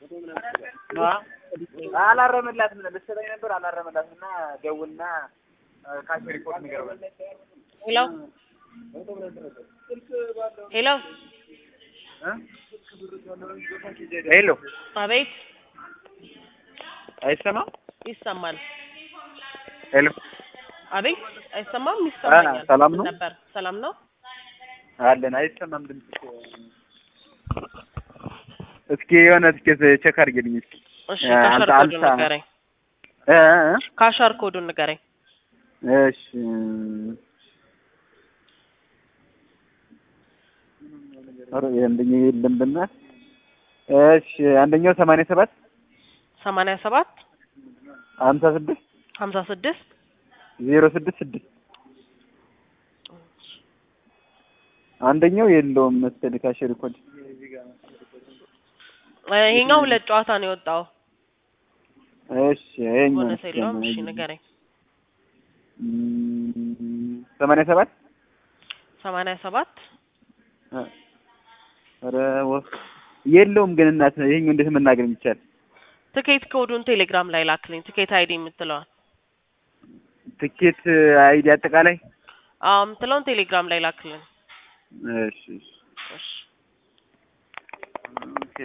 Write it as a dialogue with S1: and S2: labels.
S1: አላረመላትም ልትሰጠኝ ነበር አላረመላትም እና ደውልና ካሽ ሪፖርት ንገር በል
S2: ሄሎ ሄሎ
S1: ሄሎ
S2: አቤት
S1: አይሰማም
S2: ይሰማል
S1: ሄሎ
S2: አቤት አይሰማም ይሰማኛል
S1: ሰላም ነው?
S2: ነበር ሰላም ነው
S1: አለን አይሰማም ድምጽ እስኪ የሆነ ትኬት ቼክ አድርጌልኝ እስኪ
S2: እሺ
S1: እ፣
S2: ካሻር
S1: አንተ-
S2: ኮዱን
S1: አንተ-
S2: ንገረኝ
S1: እ እ
S2: ካሻር ኮዱን ንገረኝ
S1: እሺ ኧረ አንደኛው የለም በእናትህ እሺ አንደኛው ሰማንያ ሰባት
S2: ሰማንያ ሰባት
S1: ሀምሳ ስድስት
S2: ሀምሳ ስድስት
S1: ዜሮ ስድስት ስድስት አንደኛው የለውም መሰለኝ ካሸሪ ኮድ
S2: ይሄኛው ሁለት ጨዋታ ነው የወጣው
S1: እሺ ይኸኛው
S2: ቦነስ የለውም እሺ ንገረኝ
S1: እም፣ ሰማንያ ሰባት
S2: ሰማንያ ሰባት
S1: እ፣ ኧረ ወፍ የለውም ግን እናት ይሄኛው እንዴት መናገር የሚቻል
S2: ትኬት ኮዱን ቴሌግራም ላይ ላክልኝ ትኬት አይዲ የምትለዋል
S1: ትኬት አይዲ አጠቃላይ
S2: አዎ የምትለውን ቴሌግራም ላይ ላክልኝ
S1: እሺ እሺ
S2: እሺ